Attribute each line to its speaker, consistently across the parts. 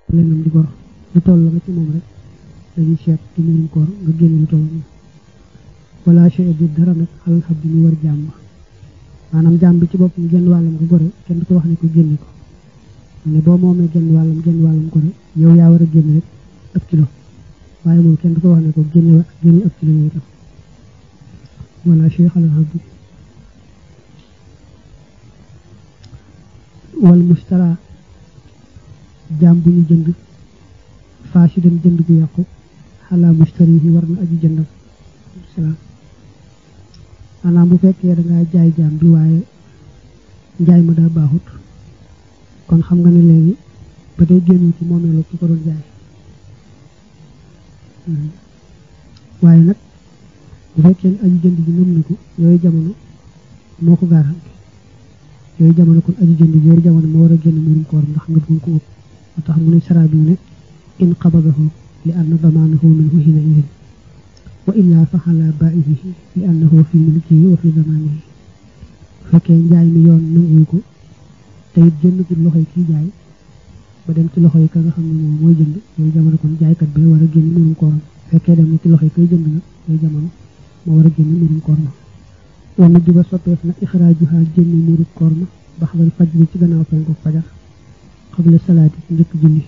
Speaker 1: leneen di gor lu toll nga ci moom rek dañuy seet ci murum koor nga génne lu toll moom wala chey bi dara nag xalal xab bi ñu war jàmm maanaam jàmm bi ci boppam genn wàllam ko gore kenn du ko wax ne ko génne ko ne boo moomee genn wàllam genn wàllam gore yow yaa war a génne rek ëpp kilo waaye moom kenn du ko wax ne ko génne génne ëpp kilo yooyu tam wala chey xalal xab bi wal mustara jaam bu ñu jënd faasi dem jënd bu yàqu xalaa mustari yi war na aju jëndam salaam maanaam bu fekkee da ngaa jaay jaam bi waaye njaay ma daa baaxut kon xam nga ne léegi ba tey génn ci moomeelu ki ko doon jaay waaye nag bu fekkee ne aju jënd bi nëm na ko yooyu jamono moo ko garanti yooyu jamono kon aju jënd bi yooyu jamono moo war a génn murum koor ndax nga bëgg ko ëpp moo tax mu ne saraa bi mu ne in qabadahu li anna damaanahu minhu hina idin wa illaa fa xalaa baa'ihi li annahu fi mulkihi wa fi damaanihi fekkee njaay mi yoon nanguwu ko te it jënd ci loxoy kii jaay ba dem ci loxoy ka nga xam ne moom mooy jënd yooyu jamono kon jaaykat bi war a génn murum kooram fekkee dem na ci loxoy koy jënd nag yooyu jamono moo war a génn murum koor ma wala di ba soppeef na ixraajuha génn murum koor ma baxdal faj bi ci gannaaw fenku fajar xabla salaati ci njëkk julli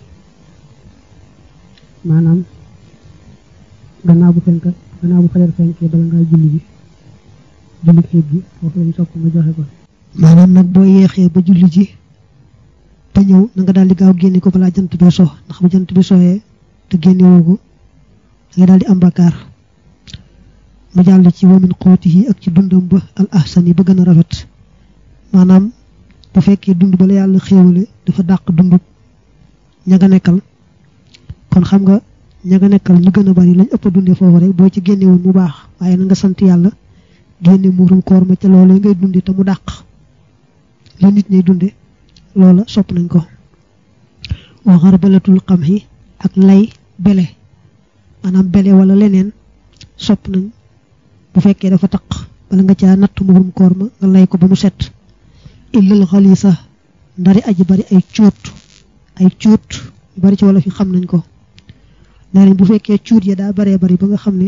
Speaker 1: maanaam gannaaw bu fenk gannaaw bu fajar fenkee bala ngaa julli bi julli xeet gi foofu lañ sopp nga joxe ko
Speaker 2: maanaam nag boo yeexee ba julli ji ba ñëw na nga daal di gaaw génne ko balaa jant bi so ndax bu jant bi soyee te génne woo ko da nga daal di am bakkaar mu jàll ci wamin xóotihi ak ci dundam ba al ahsan yi ba gën a rafet maanaam bu fekkee dund ba la yàlla xéewale dafa dàq dund ña nga nekkal kon xam nga ña nga nekkal ñu gën a bari lañ ëpp a dundee foofu rek boo ci génne woon mu baax waaye na nga sant yàlla génne muurum koor ma ca loolee ngay dunde te mu dàq la nit ñay dunde loola sopp nañ ko wa xarbalatul xam yi ak lay bele maanaam bele wala leneen sopp nañ bu fekkee dafa taq bala nga caa natt muurum koor ma nga lay ko ba mu set illal xalisa ndari aji bari ay cuut ay cuut yu bari ci wala fi xam nañ ko nee nañ bu fekkee cuut ya daa baree bari ba nga xam ne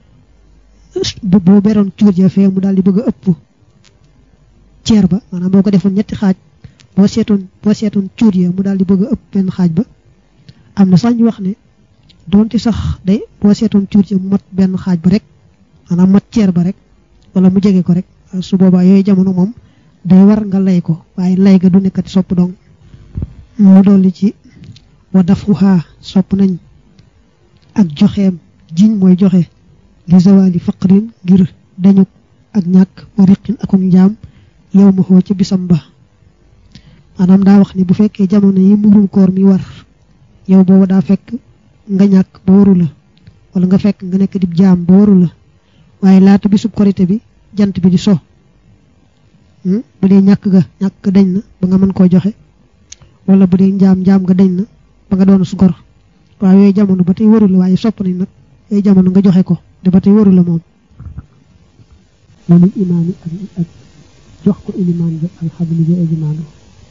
Speaker 2: boo beroon cuut ya fee mu daal di bëgg a ëpp ceer ba maanaam boo ko defoon ñetti xaaj boo seetoon boo seetoon cuut ya mu daal di bëgg a ëpp benn xaaj ba am na sax ñu wax ne doonte sax day boo seetoon cuut ya mu mat benn xaaj ba rek maanaam mat ceer ba rek wala mu jege ko rek su boobaa yooyu jamono moom day war nga lay ko waaye lay ga du nekkati sopp dong mu dolli ci wa dafuha sopp nañ ak joxeem jiñ mooy joxe li zawali faqrin ngir dañu ak ñàkk wa riqin akum njaam yow ma xoo ca bisam ba maanaam daa wax ni bu fekkee jamono yi murum koor mi war yow booba daa fekk nga ñàkk ba waru la wala nga fekk nga nekk dib jaam ba waru la waaye laata bisub korité bi jant bi di so bu dee ñàkk ga ñàkk ga dañ na ba nga mën koo joxe wala bu dee njaam njaam ga dañ na ba nga doon su gor waaye yooyu jamono ba tey waru la waaye sopp nañ nag yooyu jamono nga joxe ko te ba tey waru la moom
Speaker 1: loolu imaam yi ak ak jox ko ilimaan bi alxabli bi ajimaanu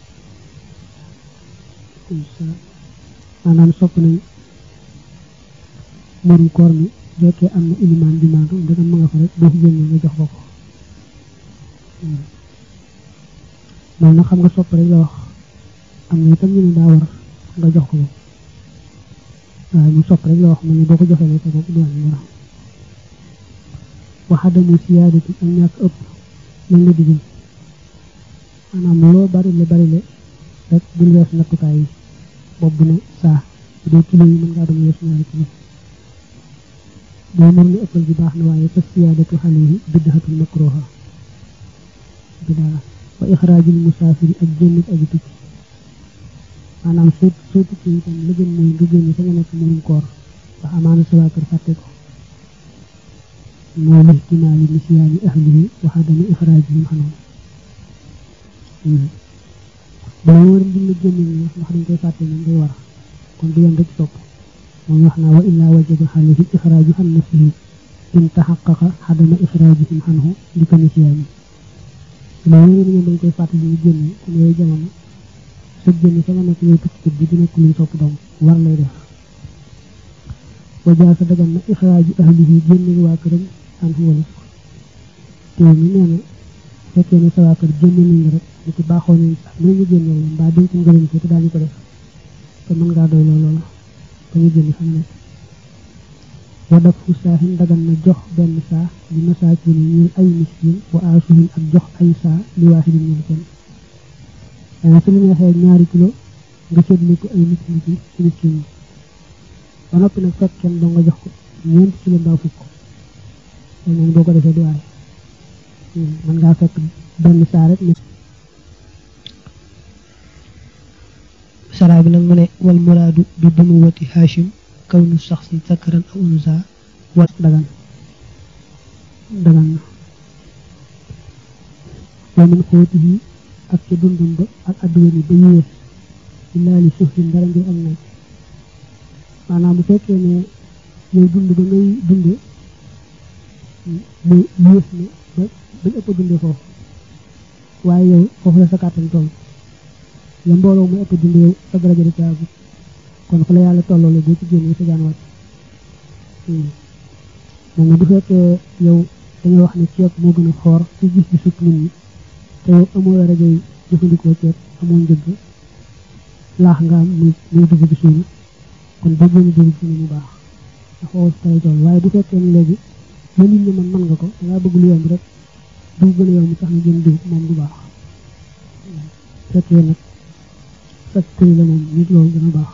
Speaker 1: maanaam sopp nañ murum koor mi jokkee am na ilimaan bi maandu ndegam ma nga fa rek boo ko génnee nga jox ko ko loolu nag xam nga sopp rek la wax am na itam ñu ne daa war nga jox ko ko waaye mu sopp rek la wax mu ne boo ko joxee ne ko moom du wàññi dara waxadamu siyaadati ak ñàkk ëpp lañ la digal maanaam loo bari le bari le rek bul wees nattukaay yi bopp bu ne saa bu dee kilo yi mën ngaa doon wees ñaari kilo boo mën ni ëppal bi baax na waaye fa siyaadatu xale yi biddaxatul makruha bidaa wa ixraajul musaafiri ak génn aji tukki maanaam soo soo tukki itam la gën mooy nga génn fa nga nekk murum koor ndax amaana sa waa kër fàtte ko mooy lihtimaali nisyaani ahlihi wa adami ixraajihim xanam boo war di la génne ni wax ndax dañ koy fàtte nañ day war kon du yem rek topp moom wax naa wa illaa wajaba xalayhi ixraaju an nafsihi in taxaqaqa adama ixraajihim xanhu li ko nisyaani loolu yëpp ñoom dañ koy fàttali ñu génn kon yooyu jamono sa génn fa nga nekk yow tukki bi di nekk luñ sopp doom war lay def wa jaa sa dagan na ixraaju ahlihi génne waa këram an fu walis teew mi nee na fekkee ne sa waa kër génne nañ la rek ni ci baaxoo nañ sax mën ñu génne la mbaa dénk ngërëm ci te daañu ko def te mën ngaa doy loolu la ba ñu génne xam ne wa daf fu saaxin dagan na jox benn saa li masaakin ñeel ay miskin wa aasuhin ak jox ay saa li waaxidin ñeel kenn dana su lu neexee ñaari kilo nga séddale ko ay nit nit ci miskin yi ba noppi nag fekk kenn doo nga jox ko ñeenti kilo mbaa fukk loolu moom boo ko defee du waaye mën ngaa fekk benn saa rek
Speaker 2: saraa bi nag mu ne wal muraadu bi bunuwati hashim kaw nu sax si zakaran aw unsa
Speaker 1: wat dagan dagan na wa min xóotihi ak ca dundum ba ak adduwa ni ba yées illaa li suxrin dara ngir ak naaj maanaam bu fekkee ne yow dund ba ngay dunde mu yées ne ba bañ ëpp dunde foofu waaye yow foofu la sa kàttan toll la mbooloo mu ëpp dunde yow sa daraja di caagu kon fa la yàlla tolloole boo ci génnee sa jaan wàcc moom bu fekkee yow dañoo wax ne ceeb moo gën a xoor ci gis gi sukk nit ñi te yow amoo rajo yi jëfandikoo ceeb amoo njëgg laax nga am muy muy dugg ci suuna kon boo génne dugg ci mu baax ndax foofu si lay toll waaye bu fekkee ne léegi la nit ñi man mën nga ko dangaa bëgg lu yomb rek dugg gën a yomb tax na génn dugg moom du baax fekkee nag sa këri la moom nit loolu dana baax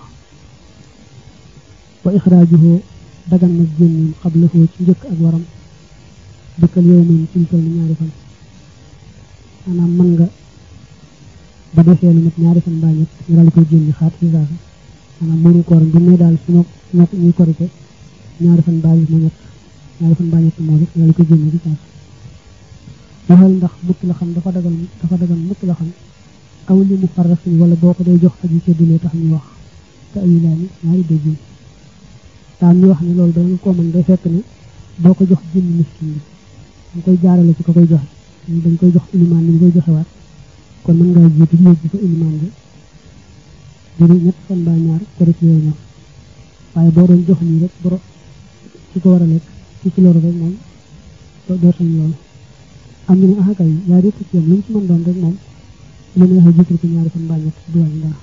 Speaker 1: wa ixraajuhu dagan nag génneem xablahu ci njëkk ak waram dëkkal yow moom ci toll ñaari fan maanaam mën nga ba defee lu mat ñaari fan mbaa ñett ñu daal koy génne xaat ci saasa maanaam mënu kooram bi muy daal su ma ñoo ñuy korite ñaari fan mbaa moo ñett ñaari fan mbaa ñett moo def ñu daal koy génne ci saasa waxal ndax mukk la xam dafa dagal dafa dagal mukk la xam aw li mu farras ni wala boo ko day jox aji seddulee tax ñu wax te ayu laa ni ñaari déggin daal ñu wax ne loolu danga ko mën day fekk ne boo ko jox jënd miskin bi dañ koy jaarale ci ko koy joxe dañ koy jox ilimaan ni ñu koy joxewaat kon mën ngaa jiitu yóbbu ko ilimaan bi diru ñett fan baa ñaar kori ci yooyu ñor waaye boo doon jox nii rek boro ci ko war a lekk ci ci loolu rek moom doo sañ loolu am ñu ne ah kay yaa di ci yam lu mu ci mën doon rek moom lu neexee jiital ko ñaari fan baa ñett du wàññi dara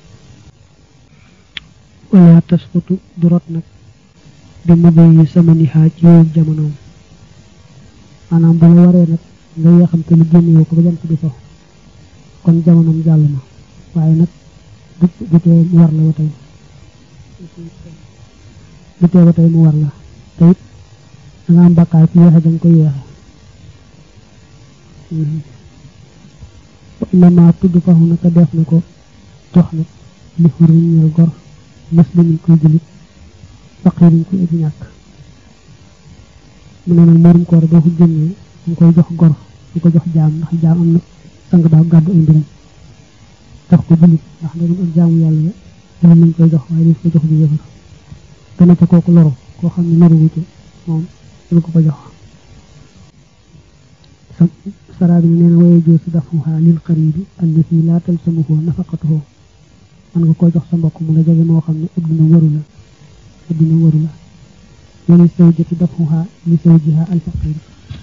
Speaker 1: wala tasfutu du rot nag bi mu yi sama ni xaaj yooyu jamonoom maanaam bu la waree nag nga yeexam te lu génn yow ko ba jant bi so kon jamonoom jàll na waaye nag bu bu tee mu war la ba tey bu tee ba tey mu war la te it da nga am bakkaar ci yeexe danga koy yeexe innama tudd faxu na te def na ko jox nag li xurin ñeel gor muslimin koy julit faqirin koy aji ñàkk mu ne nag murum koor boo ko génnee dañ koy jox gor di ko jox jaam ndax jaam am na sang baa gàddu ay mbiram jox ko julit ndax ndegam ak jaamu yàlla la julit lañ koy jox waaye daf ko jox di yëfar gëna ca kooku loru koo xam ne loru wuute moom dina ko ko jox saraa bi nee na waye joo si dafuha lil qaribi allati laa talsamuhu nafaqatuhu man nga koo jox sa mbokk mu la jege moo xam ne adduna waru la adduna waru la wali zawjati dafuha li zawjiha alfaqir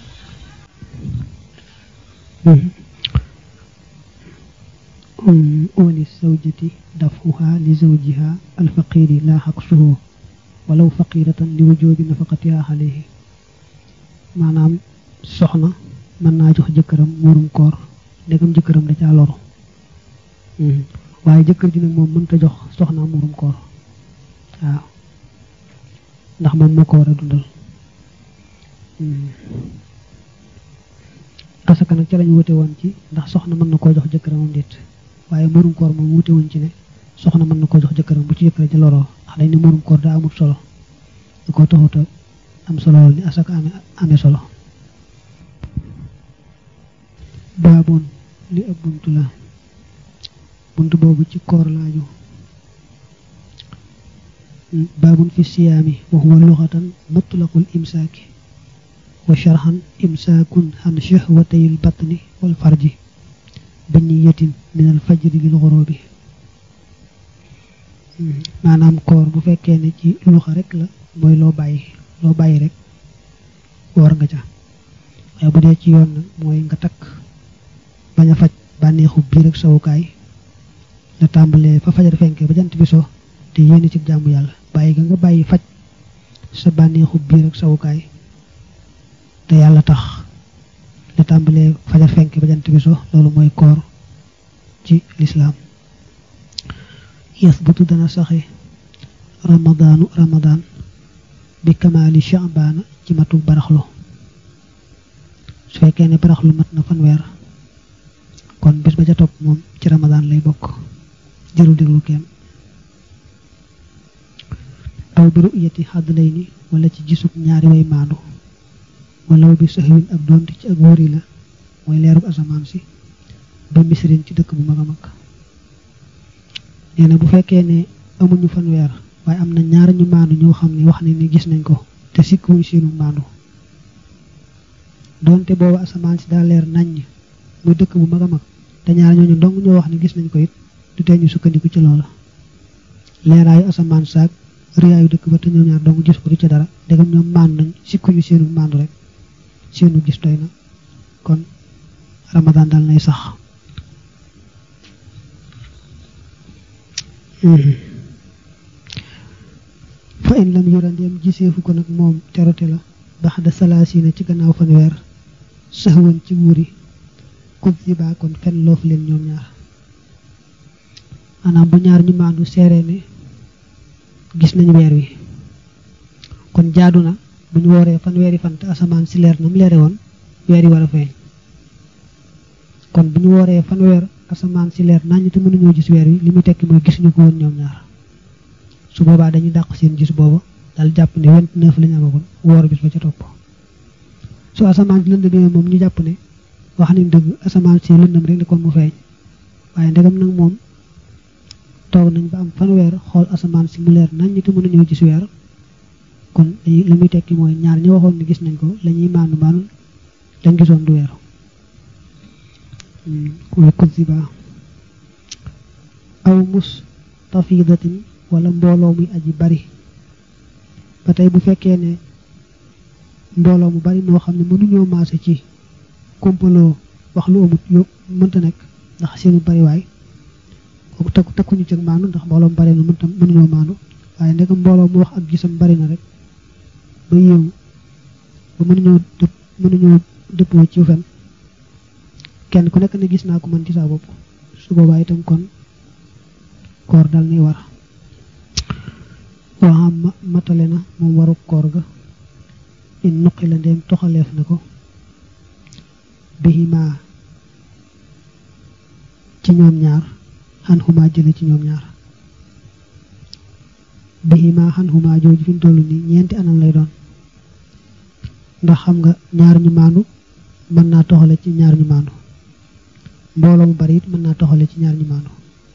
Speaker 1: wali zawjati dafuha li zawjiha alfaqiri laa xaqsuhu walaw faqiratan li wujubi nafaqatiha alayhi maanaam soxna mën naa jox jëkkëram muurum koor ndegam jëkkëram da caa loru waaye jëkkër ji nag moom mënta jox soxna muurum koor waaw ndax moom moo ko war a dundal asaka nag ca lañ wute woon ci ndax soxna mën na koo jox jëkkëram am déet waaye muurum koor moom wute woon ci ne soxna mën na koo jox jëkkëram bu ci jëkkër ja loroo ndax dañ ne muurum koor daa amul solo da koo taxuta am solo lool ni asaka amee amee solo baaboon li ab buntu la buntu boobu ci koor laaju baabun fi siyaami wa huwa luxatan mutlaqul imsaaki wa sharxan imsaakun xan shahwatay lbatni wal farji bi niyatin min al fajri lil xurubi maanaam koor bu fekkee ne ci luxa rek la mooy loo bàyyi loo bàyyi rek woor nga ca waaye bu dee ci yoon nag mooy nga takk bañ a faj bànneexu biir ak sawukaay la tàmbalee fa fajar fenkee ba jant bi so te yéene ci jaamu yàlla bàyyi ga nga bàyyi faj sa bànneexu biir ak sawukaay te yàlla tax la tàmbalee fajar fenkee ba jant bi so loolu mooy koor ci lislaam yasbutu dana saxe ramadaanu ramadaan bi kamaali shaabaana ci matu baraxlu su fekkee ne baraxlu mat na fanweer kon bis ba ca topp moom ci ramadaan lay bokk jërul déglu kenn aw bi ru'yati xaddlay ni wala ci gisub ñaari way maandu walaw bi saxwin ak doonte ci ak wóori la mooy leerub asamaan si ba misrin ci dëkk bu mag a mag nee na bu fekkee ne amuñu fanweer waaye am na ñaar ñu maandu ñoo xam ne wax ne ni gis nañ ko te sikkuwuñ seenu maandu doonte boobu asamaan si daa leer naññ muy dëkk bu mag a mag te ñaar ñooñu dong ñoo wax ne gis nañ ko it du tee ñu sukkandiku ci loola leeraayu asamaan saak rëyaayu dëkk ba te ñoom ñaar dong gis ko du ca dara ndegam ñoom maandu nañ sikkuñu seenu maandu rek seenu gis doy na kon ramadaan dal nay sax fa in lam yura ndeem giseefu ko nag moom terote la baxda salaasina ci gannaaw fanweer saxwan ci wuuri kub si baa kon fen loofu leen ñoom ñaar maanaam bu ñaar ñu maandu seere ne gis nañu weer wi kon jaadu na bu ñu wooree fanweeri fan te asamaan si leer na mu leere woon weer yi war a feeñ kon bu ñu wooree fanweer asamaan si leer nañ te mënuñoo gis weer wi li muy tekki mooy gisuñu ko woon ñoom ñaar su boobaa dañuy dàq seen gis booba dal jàpp ne vingt neuf lañu amagoon woor bis ba ca topp su asamaan si lëndëmee moom ñu jàpp ne wax nañ dëgg asamaan si lëndëm rek ne kon mu feeñ waaye ndegam nag moom toog nañ ba am fanweer xool asamaan si mu leer nañ te mënuñoo gis weer kon li muy tekki mooy ñaar ñi waxoon ne gis nañ ko la ñuy maanu maanu lañ gisoon du weer mooy kuziba aw mus tafidatin wala mbooloo muy aji bari ba tey bu fekkee ne mbooloo mu bari moo xam ne mënuñoo maase ci kompaloo wax lu amut yo mënta nekk ndax seenu bariwaay kooku takku takkuñu cëg maanu ndax mbooloo mu bari na mënta mënuñoo maanu waaye ndegam mbooloo mu wax ak gisam bari na rek ba yéewu ba mënuñoo dëpp mënuñoo dëppoo ci fen kenn ku nekk ne gis naa ko man ci saa bopp su boobaa itam kon koor dal ni war waxam matale na moom waru koor ga in nuqi la ndeem toxaleef na ko bihima ci ñoom ñaar xan xumaa jële ci ñoom ñaar bihima xan xumaa jooju fi mu toll nii ñeenti anam lay doon ndax xam nga ñaar ñu maandu mën naa toxale ci ñaar ñu maandu mbooloo mu bari it mën naa toxale ci ñaar ñu maandu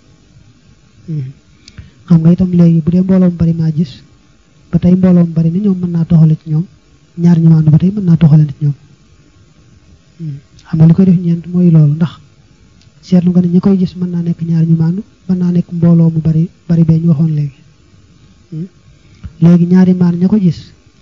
Speaker 1: xam nga itam léegi bu dee mbooloo mu bari maa gis ba tey mbooloo mu bari ni ñoom mën naa toxale ci ñoom ñaar ñu maandu ba tey mën naa toxale ci ñoom xam nga li koy def ñeent mooy loolu ndax seetlu nga ne ñi koy gis mën naa nekk ñaar ñu maandu mën naa nekk mbooloo mu bari bari bee ñu waxoon léegi léegi ñaari maan ña ko gis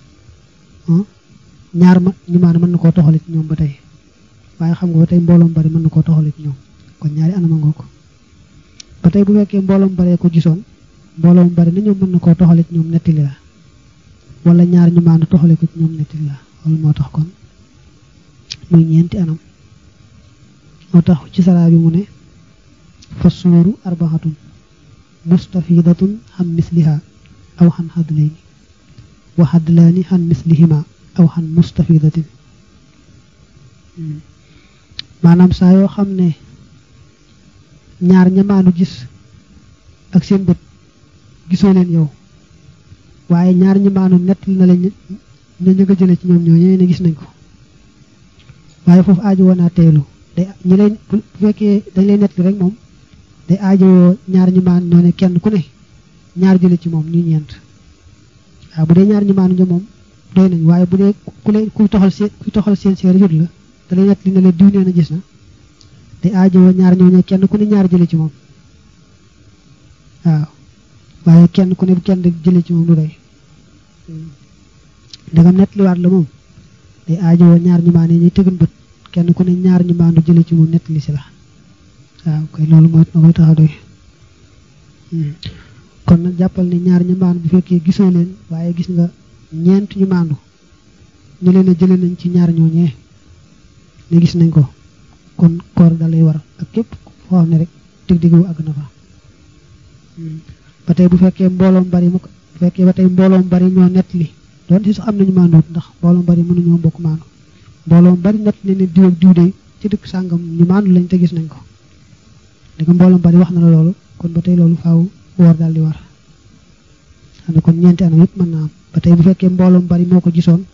Speaker 1: ñaar ma ñu maandu mën na koo toxale ci ñoom ba tey waaye xam nga ba tey mbooloo mu bari mën na koo toxale ci ñoom kon ñaari anama ngoo ko ba tey bu fekkee mbooloo mu baree ko gisoon mbooloo mu bari na ñoom mën na koo toxale ci ñoom nettali la wala ñaar ñu maandu toxale ko ci ñoom nettali la loolu moo tax kon muy ñeenti anam moo tax ci saraa bi mu ne fa suuru arbaxatun mustafidatun xam misliha aw xan xadlayni wa xadlaani xan mislihima aw xan mustafidatin maanaam saa yoo xam ne ñaar ñamaanu gis ak seen bët gisoo leen yow waaye ñaar ñamaanu nettali na leen ña ña nga jële ci ñoom ñoo ñee ne gis nañ ko waaye foofu aajo woon naa teylu day ñi lay bu fekkee dañ lay nettali rek moom day aajowoo ñaar ñi maan ñoo ne kenn ku ne ñaar jële ci moom ñu ñeent waaw bu dee ñaar ñi maanu ña moom doy nañ waaye bu dee ku lay kuy toxal seen kuy toxal seen seer jot la da lay nettali na leen diw nee na gis na day aajowoo ñaar ñoo ne kenn ku ne ñaar jële ci moom waaw waaye
Speaker 2: kenn ku ne bu kenn jële ci moom du doy ndegam nettaliwaat la moom day aajowoo ñaar ñu maane ñuy tëgën bët kenn ku ne ñaar ñu maandu jële ci moom nettali si la waaw koy loolu mooy na koy tax a doy kon nag jàppal ne ñaar ñu maandu bu fekkee gisoo leen waaye gis nga ñeent ñu maandu ñu leen a jële nañ ci ñaar ñooñee ne gis nañ ko kon koor da lay war ak képp foo xam ne rek dig-dig wu àgg na fa ba tey bu fekkee mbooloom bari mu ko bu fekkee ba tey mbooloom bari ñoo nettali doon si sax am nañu maanduwut ndax mbooloom bari mënuñoo bokk maandu mbooloom bari nett ne ne diw ak diw de ci dëkk sàngam ñu maandu lañ te gis nañ ko di ko mbooloom bari wax na la loolu kon ba tey loolu faaw woor daal di war xam ne kon ñeenti anam yëpp mën naa am ba tey bu fekkee mbooloom bari moo ko gisoon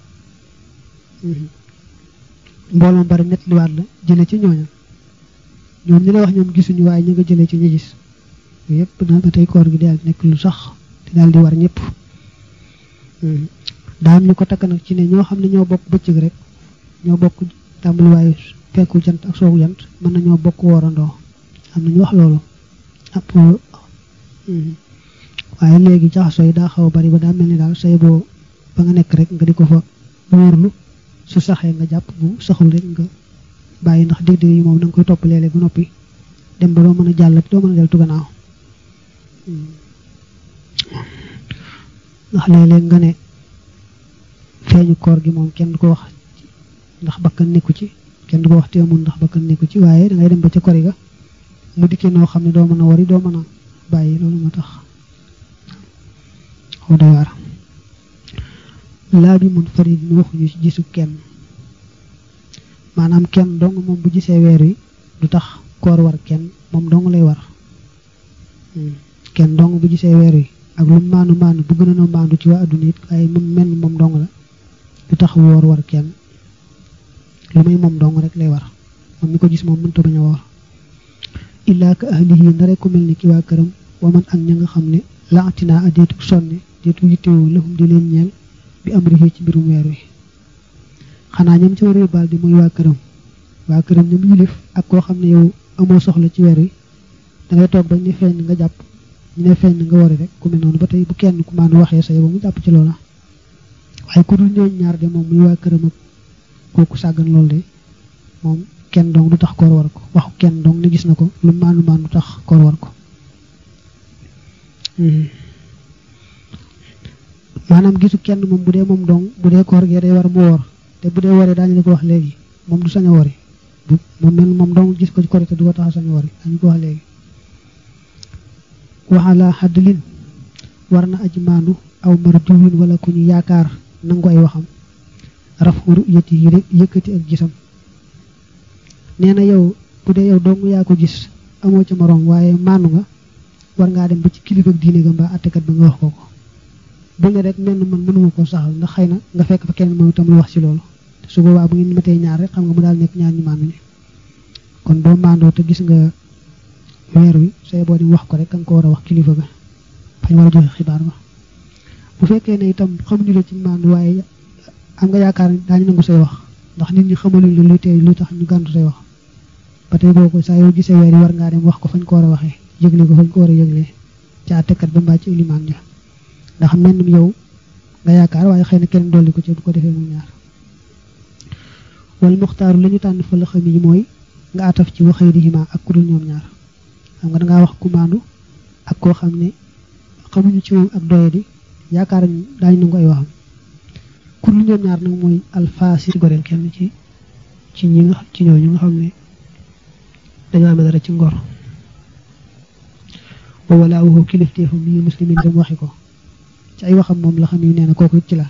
Speaker 2: mbooloom bari nettaliwaat la jële ci ñooña ñoom ñi la wax ñoom gisuñu waaye ñu nga jëlee ci ñu gis yëpp na ba tey koor gi daal nekk lu sax te daal di war ñëpp daa am ñu ko takk nag ci ne ñoo xam ne ñoo bokk bëccëg rek ñoo bokk tàmbaliwaayu fekku jant ak soogu jant mën nañoo bokk woorandoo am na ñu wax loolu ab waaye léegi jaxasoo yi daa xaw a bari ba daa mel ni daal say boo ba nga nekk rek nga di ko fa wóorlu su saxee nga jàpp bu saxul rek nga bàyyi ndax dég-dég yi moom da nga koy topp léeg-léeg ba noppi dem ba doo mën a jàll doo mën a deltu gannaaw ndax léeg-léeg nga ne feeñu koor gi moom kenn du ko wax ndax bakkan nekku ci kenn du ko wax teemul ndax bakkan nekku ci waaye da ngay dem ba ca kori ga mu dikkee noo xam ne doo mën a wari doo mën a bàyyi loolu moo tax xaw da waar laa bi mun farid ñu waxuñu ci gisu kenn maanaam kenn dong moom bu gisee weer wi du tax koor war kenn moom dong lay war kenn dong bu gisee weer wi ak lu maanu maanu bu gën a maandu ci waa adduna it waaye moom mel moom dong la du tax woor war kenn lu may moom dong rek lay war moom mi ko gis moom mënta bañ a woor illaa ka ahlihi ndare ku mel ni ki waa këram wa man ak ña nga xam ne laatinaa a deetu sonne deetu yittewoo lëfum di leen ñeel bi am rixee ci mbirum weer wi xanaa ñam ci war a yóbbaal di muy waa këram waa këram ñoom yilif ak koo xam ne yow amoo soxla ci weer wi dangay toog bañ ne feeñ nga jàpp ñu ne feeñ nga wari rek ku mel noonu ba tey bu kenn ku maanu waxee sa yow mu jàpp ci loola waaye ku dul ñooñ ñaar de moom muy waa këram ak kooku sàggan loolu de moom kenn dong du tax koor war ko waxu kenn dong ne gis na ko lu maanu maanu tax koor war ko maanaam gisu kenn moom bu dee moom dong bu dee koor gee day war mu woor te bu dee waree daañu la ko wax léegi moom du sañ a wari bu moom mel moom dong gis ko ci korite du ko tax a sañ a wari dañu ko wax léegi waxala xaddlin war na aji maandu aw marjuwin wala ku ñu yaakaar nangu ay waxam rafu ru'yati yi rek yëkkati ak gisam nee na yow bu dee yow dong yaa ko gis amoo ca moroom waaye maandu nga war ngaa dem ba ci kilifa diine ga mbaa attekat ba nga wax ko ko bu ne rek menn man mënuma koo saxal ndax xëy na nga fekk fa kenn moom itam lu wax ci loolu te su boobaa bu ngeen matee ñaar rek xam nga mu daal nekk ñaar ñu maandu ñi kon boo maandoo te gis nga weer wi say boo di wax ko rek ka nga ko war a wax kilifa ga fañ war a joxe xibaar ba bu fekkee ne itam xamuñu la ci maandu waaye am nga yaakaar ne daañu nangu say wax ndax nit ñi xamaluñ la luy tey luy tax ñu gàntu say wax ba tey boo ko saa yoo gisee weer yi war ngaa dem wax ko fañ ko war a waxee yëgle ko fañ ko war a yëglee ci àttekat ba mbaa ci ilimaan ja ndax mel yow nga yaakaar waaye xëy na kenn dolli ko ci bu ko defee mu ñaar wal muxtaaru la ñu tànn fa la xam yi mooy nga ataf ci waxee di hima ak ku dul ñoom ñaar xam nga dangaa wax ku maandu ak koo xam ne xamuñu ci moom ak doye di yaakaar ñu daañu nangu ay waxam ku dul ñoom ñaar nag mooy alfaasi goreel kenn ci ci ñi nga ci ñooñu nga xam ne dañoo amee dara ci ngor wa wala waxu kilifteefam yi muslimin dem waxi ko ci ay waxam moom la xam yu nee na kooku ci la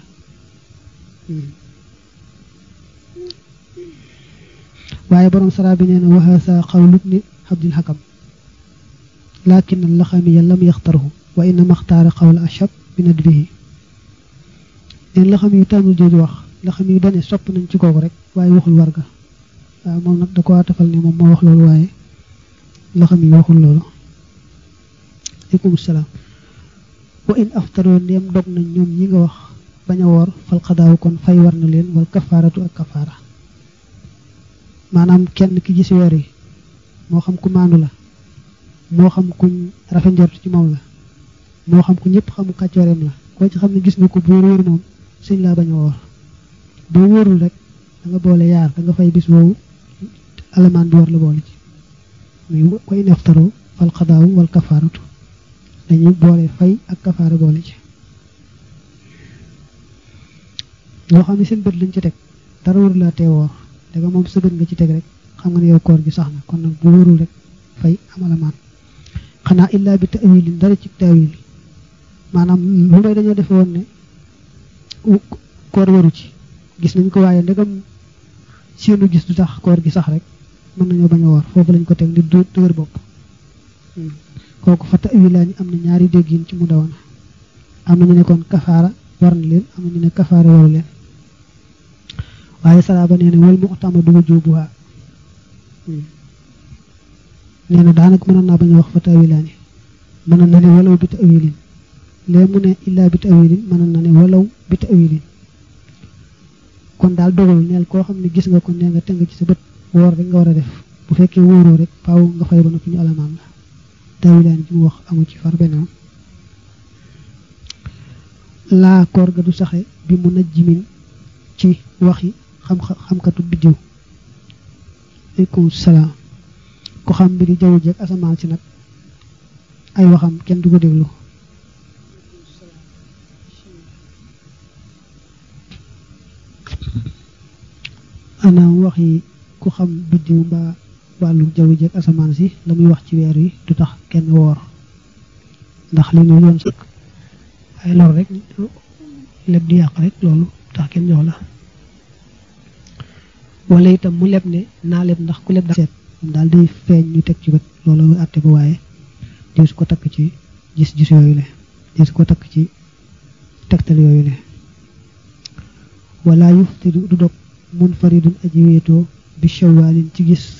Speaker 2: waaye borom sara bi nee na waxasa xawlut ni xabdil xakam lakin laxamiya lam yaxtarhu wa inna maxtaara xawla ashab bi nadbihi neen la xam yu tànnul jooju wax la xam yu dane sopp nañ ci kooku rek waaye waxul warga waaw moom nag da ko tafal ne moom moo wax loolu waaye la xam yu waxul loolu aleykum salaam wa in aftaroo ndéem dog nañ ñoom ñi nga wax bañ a woor fal xadaaw kon fay war na leen wal kafaaratu ak kafaara maanaam kenn ki gis weer yi moo xam ku maandu la moo xam kuñ rafet njort ci moom la moo xam ko ñëpp xamu kàccooreem la koo ci xam ne gis nga ko boo wóor moom sëñ laa bañ a woor boo wóorul rek da nga boole yaar da nga fay bis woowu alamaan bi war la boole ci muy koy neftaru wal xadaaw wal kafaaratu dañuy boole fay ak kafaara boole ci ñoo xam ne seen bët lañ ci teg dara wóorul laa tee woor da nga moom sa bët nga ci teg rek xam nga ne yow koor gi sax na kon nag bu wóorul rek fay am alamaan xanaa illaa bi tawilin dara ci tawil maanaam lu may dañoo defe woon ne koor waru ci gis nañ ko waaye ndegam seenu gis du tax koor gi sax rek mën nañoo bañ a woor foofu lañ ko teg di du dëgër bopp kooku fa tawilaani am na ñaari déggin ci mu dawana am na ñu ne kon kafaara war na leen am na ñu ne kafaara waru leen waaye salaaba nee na wal mu'tamadu wujubuha nee na daanaka mënoon naa bañ a wax fa tawilaani mënoon na ne walaw bi tawilin lee mu ne illaa bi tawilin mënoon na ne walaw bi tawilin kon daal dogal neel koo xam ne gis nga ko nee nga tëng ci sa bët woor rek nga war a def bu fekkee wóoroo rek faaw nga fay ba noppi ñu alamaan la tawilaan ji mu wax amu ci far benn laa koor ga du saxe bi mu najjimin ci waxi xam xamkatu biddiw aleykum salaam ku xam mbiri jaww ji ak asamaan si nag ay waxam kenn du ko déglu anaam wax yi ku xam biddiw mbaa wàllu jaww ji ak asamaan si la muy wax ci weer wi du tax kenn woor ndax li ñu yoon sëkk ay lor rek leb di yàq rek loolu tax kenn jox la wala itam mu leb ne naa leb ndax ku leb da seet moom daal day feeñ ñu teg ci bët loolu àtte ko waaye di su ko takk ci gis-gis yooyu le di su ko takk ci tegtal yooyu le wala yuftidu du dog munfaridun aji wéetoo bi shawalin ci gis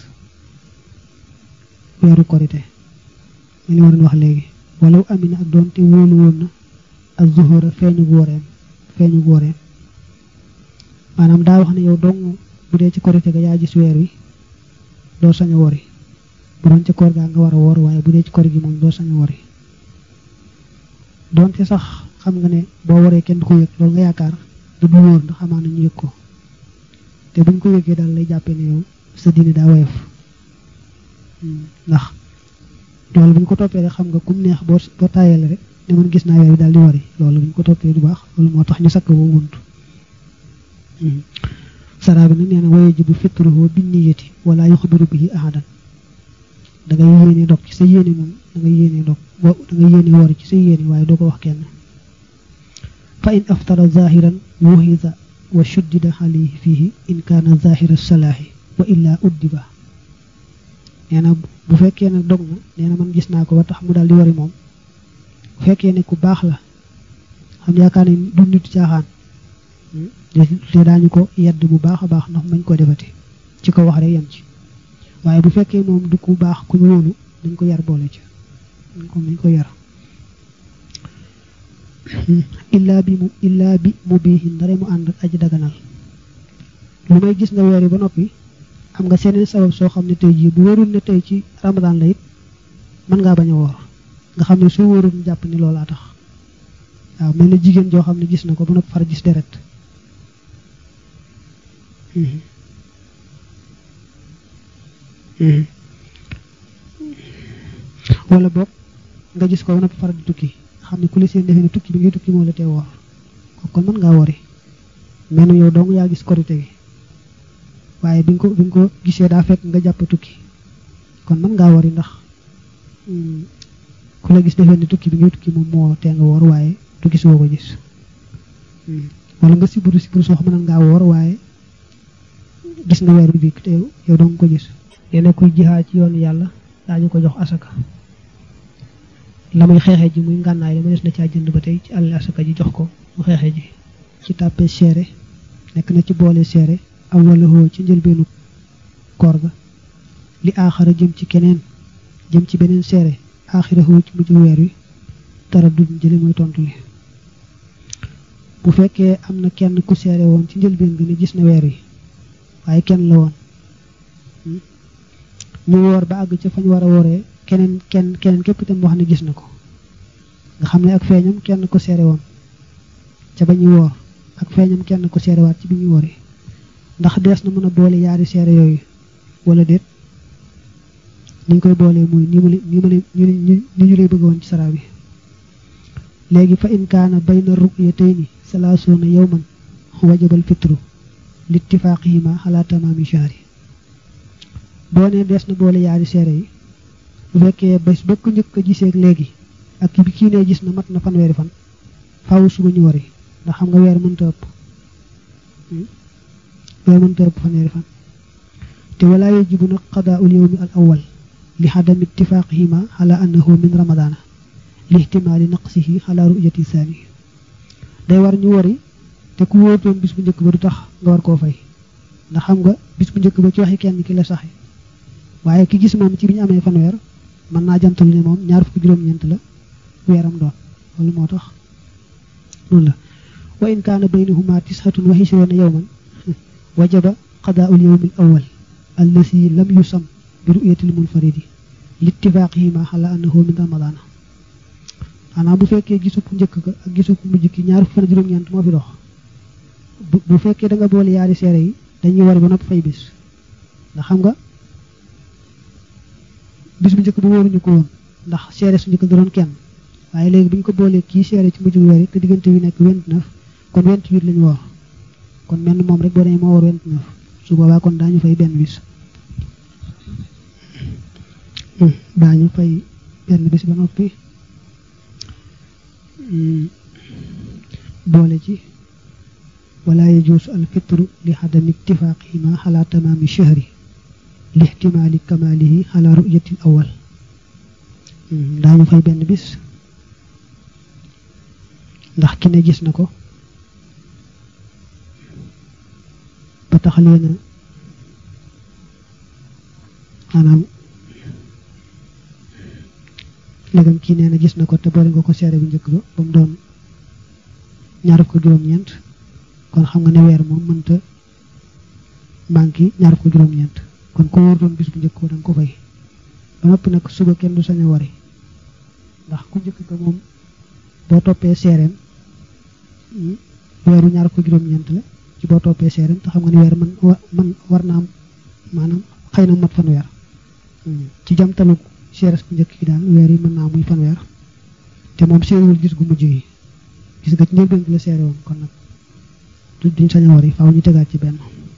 Speaker 2: weeru korite li li ma doon wax léegi walaw amina ak doonte wóolu woon na ak zuhura feeñu wóoreem feeñu wóoreem maanaam daa wax ne yow dong bu dee ci korite ga yaa gis weer wi doo sañ a wori bu doon ci koor gaa nga war a woor waaye bu dee ci kor gi moom doo sañ a wori doonte sax xam nga ne boo waree kenn du ko yëg loolu nga yaakaar du du wóor ndax amaan nañu yëg ko te buñ ko yëgee daal lay jàppee ne yow sa diine daa woyof ndax loolu buñ ko toppee rek xam nga kum neex boo boo taayale rek ne man gis naa weer wi daal di wari loolu buñ ko toppee du baax loolu moo tax ñu sakk boobu bunt saraa bi nag nee na waye ji bu fitruhu bi niyati wala yuxbiru bihi ahadan da ngay yéene dog ci sa yéene moom da ngay yéene dog da ngay yéene woor ci sa yéene waaye doo ko wax kenn fa in aftara zahiran wuhida wa shuddida alayhi fihi in kaana zahira salaahi wa illa uddiba nee na bu fekkee nag dog na nee na man gis naa ko ba tax mu daal di wari moom bu fekkee ne ku baax la xam yaakaar ne du nit caaxaan te daañu ko yedd bu baax a baax ndax mañ ko defati ci ko wax rek yem ci waaye bu fekkee moom du ku baax ku ñu wóolu dañ ko yar boole ci dañ ko dañ ko yar illaa bi mu illaa bi mu biixin ndare mu ànd aji daganal lu may gis nga weer yi ba noppi am nga seneen sabab soo xam ne tey jii bu wóorul ne tey ci ramadan la it mën ngaa bañ a woor nga xam ne soo wóorul ñu jàpp ni loolaa tax waaw mel na jigéen joo xam ne gis na ko ba noppi far gis deret wala boog nga gis ko ba noppi far di tukki xam ne ku li seen defee ne tukki bi ngay tukki moo la tee woor kon mën ngaa wori mel na yow dong yaa gis korite gi waaye bi nga ko bi nga ko gisee daa fekk nga jàpp tukki kon mën ngaa wori ndax ku la gis defee ne tukki bi ngay tukki moom moo tee nga woor waaye du gis woo ko gis wala nga siburu siburu soo xam ne ngaa woor waaye gis nga weer bi te yow dong ko gis yene kuy jihaad ci yoonu yàlla daañu ko jox asaka la muy xeexe ji muy ngànnaay la ma des na caa jënd ba tey ci àll asaka ji jox ko mu xeexe ji ci tàppe seere nekk na ci boole seere aw wala hoo ci njëlbeenu koor ga li aaxara jëm ci keneen jëm ci beneen seere aaxira hoo ci mujj weer wi tara dud jële mooy tontu li bu fekkee am na kenn ku seere woon ci njëlbeen bi ne gis na weer wi waaye kenn la woon ñu woor ba àgg ca fañ war a wooree keneen kenn keneen képp itam wax ne gis na ko nga xam ne ak feeñam kenn ko seere woon ca ba ñuy woor ak feeñam kenn ko seerewaat ci bi ñuy wooree ndax dees na mën a boole yaari seere yooyu wala déet niñ koy boolee muy ni mu ni mu ni ñu lay bëgg woon ci saraa bi léegi fa in kaana bayna ru'yatayni salaasuuna yawman wajabal fitru littifaaqihima ala tamaami shahri boo ne dees na boole yaari seere yi bu fekkee bés ba ko njëkk a giseeg léegi ak bi kii ne gis na mat na fanweeri fan faaw suba ñu wari ndax xam nga weer mënta ëpp weer mënta ëpp fanweeri fan te walaa yajibu nag qadaa'ul yawmi al awwal li xadami ittifaaqihima ala annahu min ramadaana li ihtimaali naqsihi ala ru'yati saani day war ñu wari te ku wóotoon bis bu njëkk ba du tax nga war koo fay ndax xam nga bis bu njëkk ba ci waxi kenn ki la saxe waaye ki gis moom ci bi ñu amee fanweer mën naa jantal ne moom ñaar fukki juróom-ñeent la weeram doon loolu moo tax noonu la wa in kaana baynahuma tishatun wa ishruuna yawman wajaba qadaa'ul yawmi al awwal allasi lam yusam bi ru'yatil munfaridi littifaaqihima ala annahu min ramadaana xanaa bu fekkee gisu ku njëkk ka ak gisu ku mujj ki ñaar fukki fan juróom-ñeent moo fi dox bu fekkee da nga boole yaari seere yi dañuy war ba nopp fay bis ndax xam nga bis bu njëkk bu wóoruñu ko woon ndax seere su njëkk da doon kenn waaye léegi bu ñu ko boolee kii seere ci mujj bu weer te diggante wi nekk vingt-neuf kon vingt-huit lañu woor kon menn moom rek boo demee moo woor vingt-neuf su boobaa kon daañu fay benn bis daañu fay benn bis ba noppi boole ci wala yajuusu al fitru li xadami ittifaaqihima ala tamaami shahri li ihtimaali kamaalihi ala ru'yati awal daañu fay benn bis ndax ki ne gis na ko ba tax leena maanaam léegam kii nee na gis na ko te boole nga ko seere bu njëkk ba ba mu doon ñaar ko juróom-ñeent kon xam nga ne weer moom mënta manqué ñaar ko juróom-ñeent kon ko wóor doon bis bu njëkk ba da nga ko fay ba noppi nag suba kenn du sañ a wari ndax ku njëkk ko moom boo toppee seereem weeru ñaar ko juróom-ñeent la ci boo toppee seereem te xam nga ne weer man man war naa am maanaam xëy na mat fanweer ci jamtalu seeres bu njëkk gi daal weer yi mën naa muy fanweer te moom seerewul gis gu mujj yi gis nga ci njëlbéen gi la seere woon kon nag duñ sañ a wari faaw ñu tegaat ci benn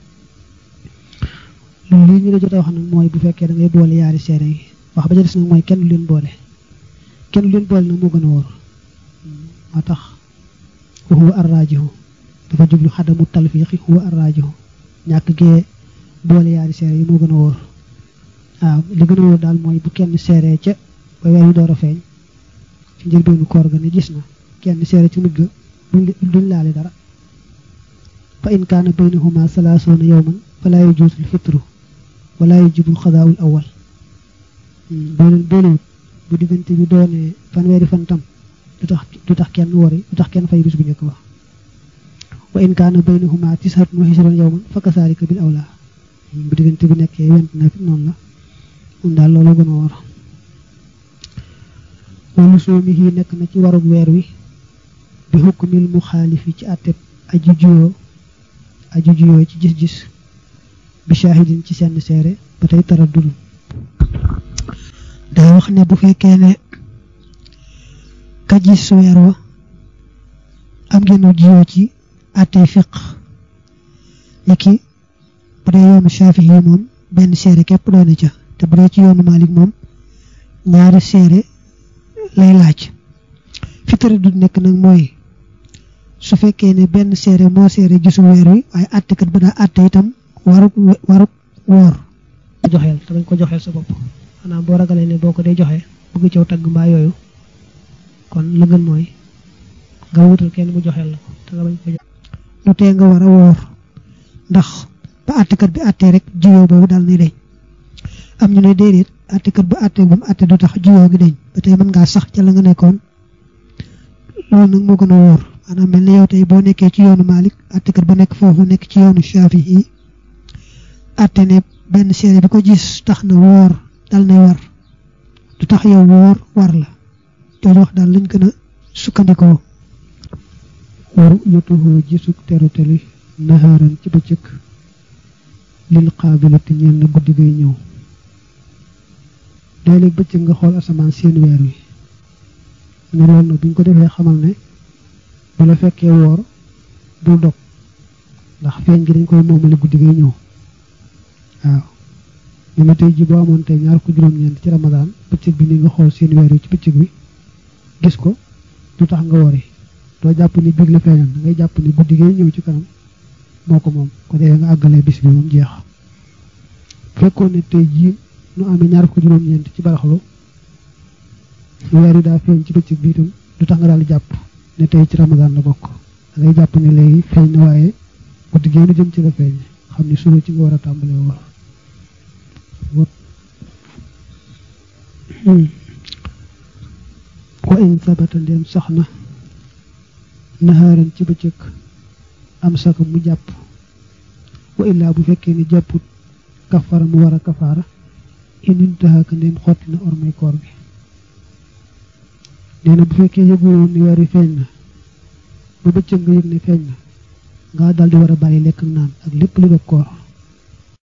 Speaker 2: loolu lii ñu la jot a wax nag mooy bu fekkee da ngay boole yaari seere yi wax ba ca des nag mooy kenn du leen boole kenn du leen boole nag moo gën a wóor moo tax wa huwa arrajihu dafa jublu xadamu talfiqi huwa arrajihu ñàkk gee boole yaari seere yi moo gën a wóor waaw li gën a wóor daal mooy bu kenn seeree ca ba weer wi door a feeñ ci njëlbeenu koor ga ne gis na kenn seere ci mujj ga duñ laale dara fa in kaana baynahuma salaasuuna yawman falaa yajuuzu alfitru wala yajibu alxadaa'u alawwal boo leen boolewut bu diggante bi doonee fanweeri fan tam du tax du tax kenn wori du tax kenn fay bis bu njëkk ba wa in kaana baynahuma tis'atun wa ishruuna yawman fa kasaalika bil awlaa bu diggante bi nekkee vingt-neuf noonu la mun daal loolu gën a war wala soomihi nekk na ci warug weer wi bi hukmil muxaalifi ci àtteb aju juyoo aju juyoo ci gis-gis bi shahidin ci seen seere ba tey tara dul day wax ne bu fekkee ne ka gis weer wa am ngeen juyoo ci àttey fiq ni ki bu dee yoonu shafihi yi moom benn seere képp doone ca te bu dee ci yoonu malik moom ñaari seere lay laaj fi tara dul nekk nag mooy su fekkee ne benn seere moo seere gisul weer wi waaye àttekat ba daa àtte itam waruk waruk woor joxeel te bañ ko joxeel sa bopp xanaa boo ragalee ne boo ko dee joxe bëgg caw tagg mbaa yooyu kon la gën mooy nga wutal kenn mu joxeel la ko te nga bañ ko jox lu tee nga war a woor ndax ba àttekat bi àttee rek jiyoo boobu daal ni deñ am ñu ne déedéet àttekat bu àttee ba mu àtte du tax jiyoo gi deñ ba tey mën ngaa sax ca la nga nekkoon loolu nag moo gën a wóor maanaam mel na yow tey boo nekkee ci yoonu Malik àttekat ba nekk foofu nekk ci yoonu Shafi'i àtte ne benn seere bi ko gis tax na woor dal nay war du tax yow woor war la te wax daal lañ gën a sukkandikoo
Speaker 1: waru yotuhoo gisuk teruteli naxaaran ci bëccëg lil xaabilati ñeel na guddi gay ñëw léeg-léeg bëccëg nga xool asamaan seen weer wi ne loolu nag buñ ko defee xamal ne bu la fekkee woor bul dog ndax feeñ gi dañ koy moomale guddi gay ñëw waaw ñu ma tey ji boo amoon tey ñaar ko juróom-ñeent ci ramadaan bëccëg bi ni nga xool seen weer wi ci bëccëg bi gis ko du tax nga wori doo jàpp ni biig la feeñal da ngay jàpp ni guddi gay ñëw ci kanam moo ko moom ko defee nga àggalee bis bi moom jeex fekkoon ne tey jii nu amee ñaar ko juróom-ñeent ci baraxlu weer wi daa feeñ ci bëccëg bi itam du tax nga daal di jàpp ne tey ci ramadaan la bokk da ngay jàpp ne léegi feeñ na waaye guddi gee nu jëm ci la feeñ xam ni suba ci nga war a tàmbalee woor wa in sabata ndem sax na naxaaran ci bëccëg am saka mu jàpp wa illaa bu fekkee ni jàpput kafara mu war a kafaara inin taxaaka ndem xotti na ormay koor gi nee na bu fekkee yëguwoon ni weer wi feeñ na ba bëccëg nga yëg ne feeñ na nga daldi war a bàyyi lekk ak naan ak lépp lu dog koor